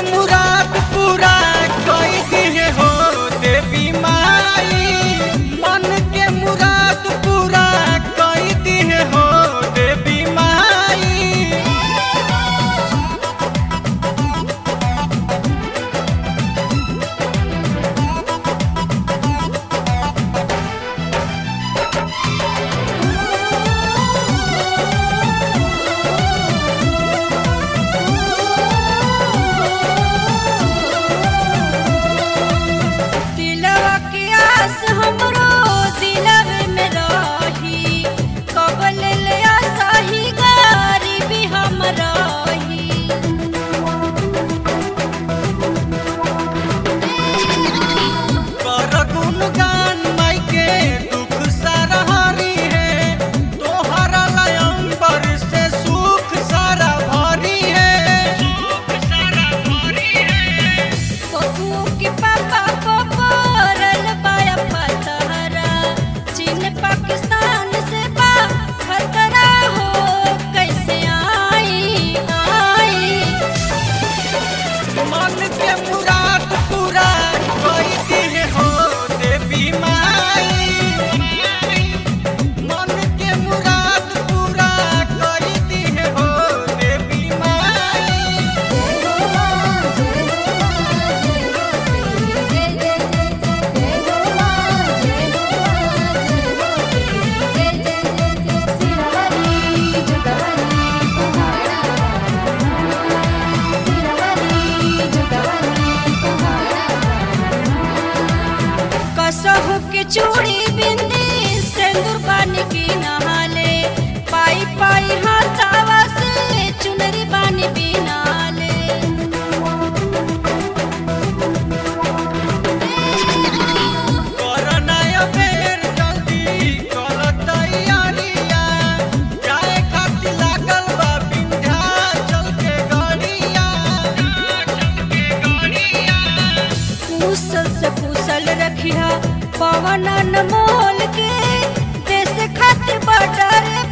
मुराद पूरा कई दिहे हो देवी माई मन के मुराद पूरा कई दिहे हो देवी माई दिलवा के आस हमरो दिलवे में रही कबल ले आसाही गरीबी हम रही कर गुणगान माई के दुख सारा हरी है तोहरा लयंबर से सुख सारा भरी है सुख सारा भरी है बबुओ के पापा को परल बाया पतहरा चीन पाकिस्तान से बा खतरा हो कैसे आई आई मन के मुराद पूरा कोई दिल हो देवी माई मन के मुराद पूरा कोई दिल हो देवी माई कसहु के चूड़ी बिंदी सिंदूर बन की नहाले पाई पाई हाथावा से चुनरी बन बिनाले करना अबेर जल्दी कर तैयारिया जाए खातिर लागल बा विंध्याचल के गड़िया चल के गड़िया कुशल से कुशल रखिया पवन अनमोल के देश खातिर बटर